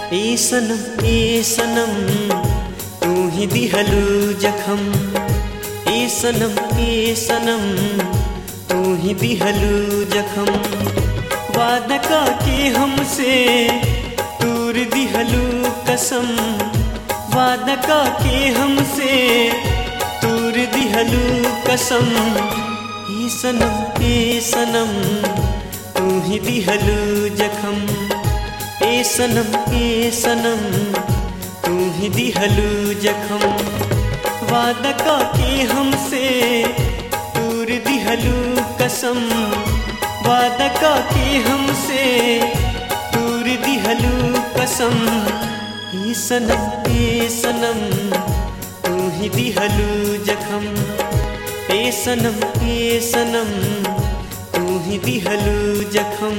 ए सनम ए सनम तू ही दिहलू जखम ए सनम ए सनम तू ही दिहलू जखम वादा का के हमसे दूर दिहलू कसम वादा का के हमसे दूर दिहलू कसम ए सनम ए सनम तू ही दिहलू जखम ए सनम ए सनम तू ही दिहलू जखम वादा का के हमसे दूर दिहलू कसम वादा का के हमसे दूर दिहलू कसम ए सनम ए सनम तू ही दिहलू जखम ए सनम ए सनम तू ही दिहलू जखम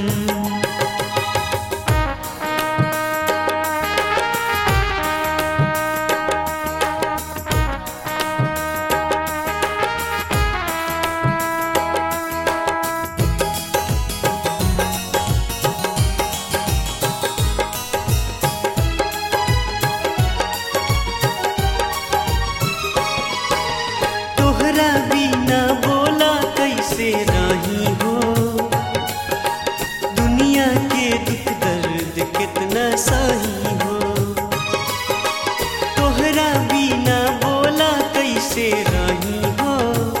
तोहरा बिना बोला कैसे रही हो दुनिया के दुख दर्द कितना सही हो तोहरा बिना बोला कैसे रही हो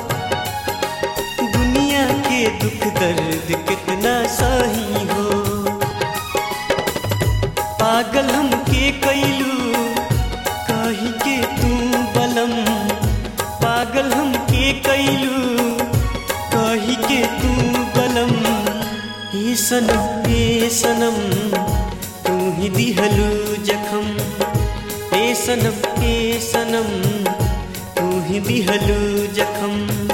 दुनिया के दुख दर्द कितना सही हो पागल हमके कैलू कही के तू बलम पागल हमके कैलू कही के तू बलम हे सनम हे सनम तू ही दिहलू जखम हे सनम हे सनम तू ही दिहलू जखम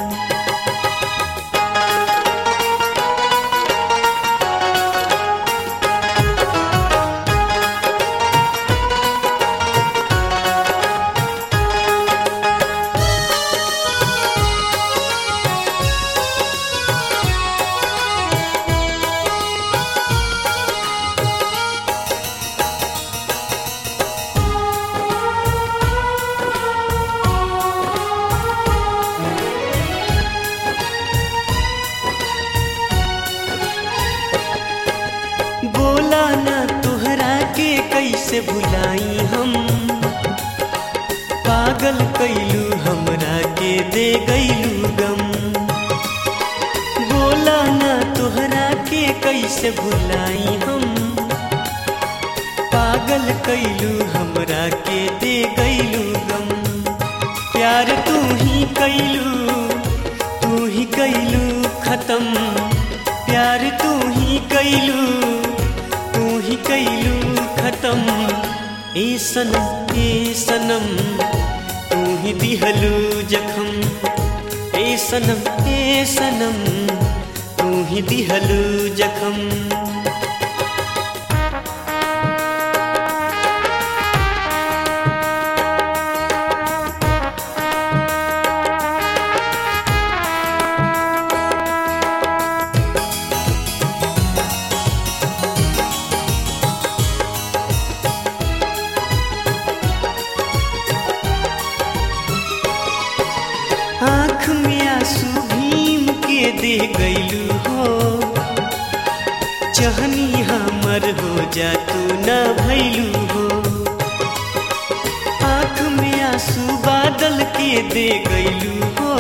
बोला ना तोहरा के कैसे भुलाई हम पागल कैलू हमरा के दे गैलू गम बोला ना तोहरा के कैसे भुलाई हम पागल कैलू हमरा के दे गैलू गम प्यार तू ही कैलू तू ही कैलू खत्म प्यार तू ही कैलू तू ही कैलू खत्म ए सनम ए सनम तू ही दिहलू जखम ए सनम ए सनम तू ही दिहलू जखम आँख में आंसू भीम के दे गैलू हो चहनी हमर हो जा तू न भैलू हो आँख में आंसू बादल के दे गैलू हो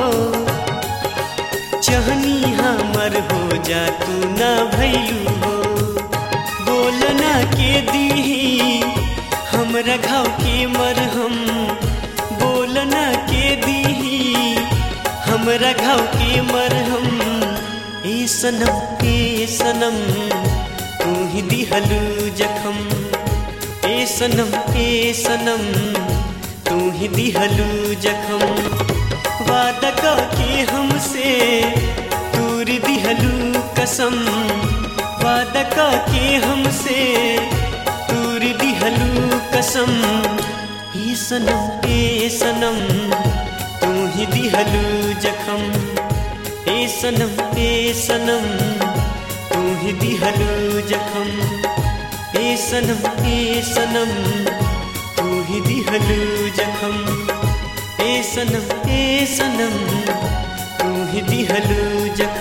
चहनी हमर हो जा तू न भैलू हो बोलना के दीही हमरा घाव के मरहम बोलना के दीही हमरा घाव के मरहम ए सनम ए सनम तू ही दिहलू जखम ए सनम ए सनम तू ही दिहलू जखम वादा का के हमसे दूर दिहलू कसम वादा का के हमसे दूर दिहलू कसम ए सनम ए सनम तू ही दिहलू जखम ए सनम ए सनम तू ही दिहलू जखम ए सनम ए सनम तू ही दिहलू जखम ए सनम ए सनम तू ही दिहलू जखम